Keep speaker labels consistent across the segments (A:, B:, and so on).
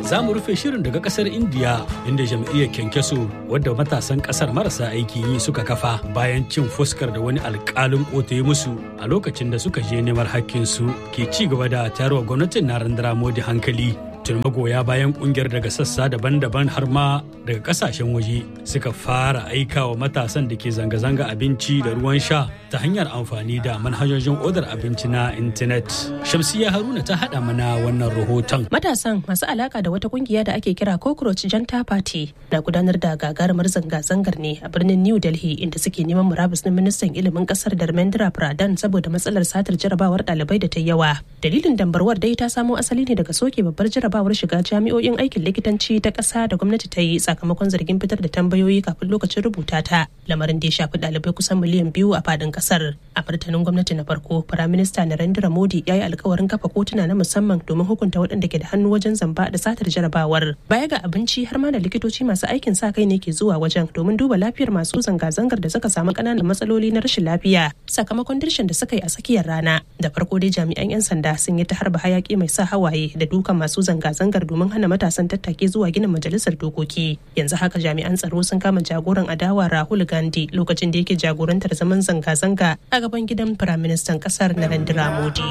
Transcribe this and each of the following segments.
A: za mu rufe shirin daga kasar indiya inda jam'iyyar kyankyaso wadda matasan kasar marasa aiki yi suka kafa bayan cin fuskar da wani alkalin kotu ya musu a lokacin da suka je neman hakkinsu ke ci gaba da tayarwa gwamnatin narendra modi hankali tun magoya bayan kungiyar daga sassa daban-daban har ma daga kasashen waje suka fara aika wa matasan da ke zanga-zanga abinci da ruwan sha ta hanyar amfani da manhajojin odar abinci na intanet shamsiya haruna ta haɗa mana wannan rahoton
B: matasan masu alaka da wata kungiya da ake kira cockroach janta party na gudanar da gagarumar zanga-zangar ne a birnin new delhi inda suke neman murabus na ministan ilimin kasar dharmendra pradhan saboda matsalar satar jarabawar ɗalibai da ta yawa dalilin dambarwar dai ta samo asali ne daga soke babbar jarabawar shiga jami'o'in aikin likitanci ta ƙasa da gwamnati ta yi sakamakon zargin fitar da tambayoyi kafin lokacin rubuta ta lamarin da ya shafi ɗalibai kusan miliyan biyu a fadin ƙasar a martanin gwamnati na farko firaminista narendra modi ya yi alkawarin kafa kotuna na musamman domin hukunta waɗanda ke da hannu wajen zamba da satar jarabawar baya ga abinci har ma da likitoci masu aikin sa kai ne ke zuwa wajen domin duba lafiyar masu zanga-zangar da suka samu ƙananan matsaloli na rashin lafiya sakamakon dirshin da suka yi a tsakiyar rana da farko dai jami'an 'yan sanda sun yi ta harba hayaki mai sa hawaye da dukan masu zanga-zangar domin hana matasan tattake zuwa ginin majalisar dokoki yanzu haka jami'an tsaro sun kama jagoran adawa rahul gandhi lokacin da yake jagorantar zaman zanga-zanga a gaban gidan firaministan kasar narendra modi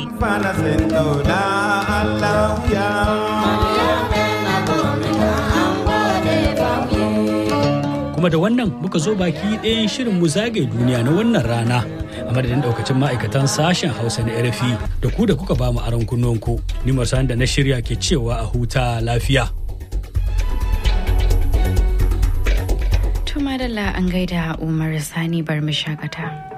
A: kuma da wannan muka zo baki ɗayan shirin mu zagaye duniya na wannan rana a madadin daukacin ma'aikatan sashen hausa na rfi da ku da kuka ba mu aron kunnonku ni da na shirya ke cewa a huta lafiya
C: To madalla an gaida Umar Sani bar mu shakata.